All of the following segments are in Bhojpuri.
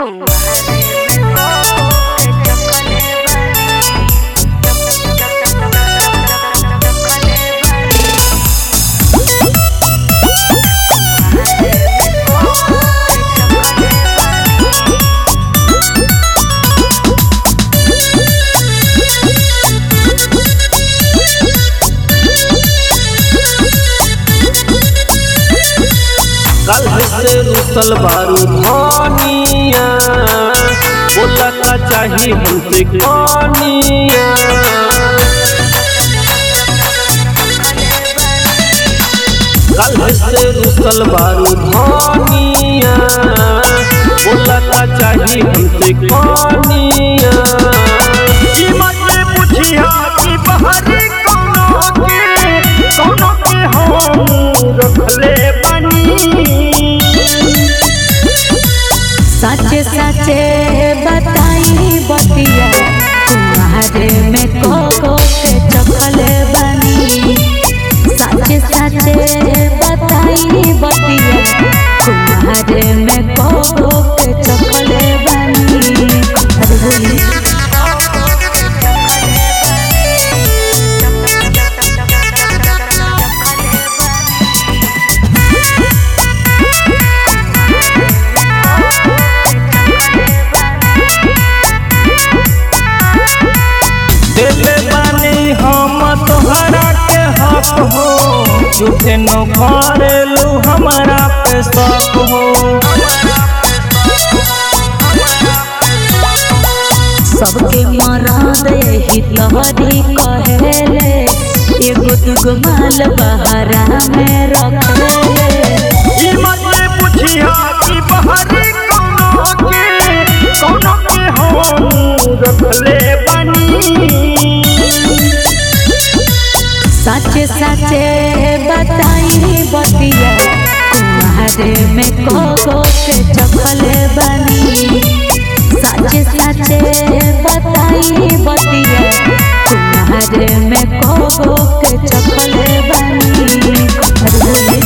कल से रुसल बारू धनिया बोला का चाही हमसे कनिया कल से रुसल बारू धनिया बोला का चाही हमसे कनिया ई मत पूछिया कि बहरी कोनो के कोनो के हम रखले बनी सच सच बताई बतिया तुम्हारे में को के चखल बनी सच सच बताई बतिया तुम्हारे में को के चखल बनी अरे बोली दिल बानी हम तोहरा के हक हो झूठे न करेलू हमारा पे शक हो सबके मराद यही तोहरी कहेले एगो दुगो माल बहरा में रखेले ई मत पूछिया कि बहरी कोनो के कोनो के हम रखले बनी सच सच बताई बतिया तुम्हारे में को के चखल बनी सच सच बताई बतिया तुम्हारे में को के चखल बनी अरे बोली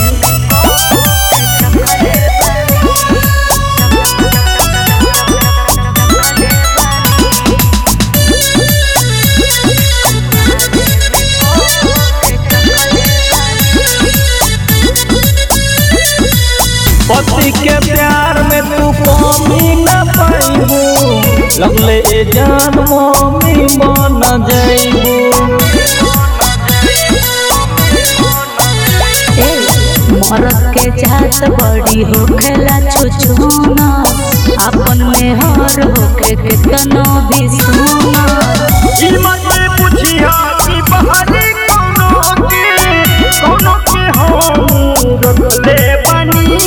पति के प्यार में तू कमी न पाइबू लगले ए जान मम्मी बन जाइबू ए, मरद के जात बड़ी होखेला छुछुना अपन में हर होके केतनो भी सुना ई मत पूछिया कि बहरी कोनो के कोनो के हम रखले बनी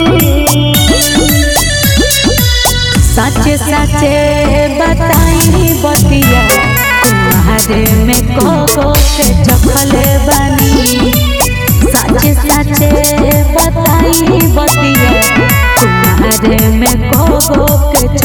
सच सच बताई बतिया तुम्हारे में को के चखल बनी सच सच बताई बतिया तुम्हारे में को के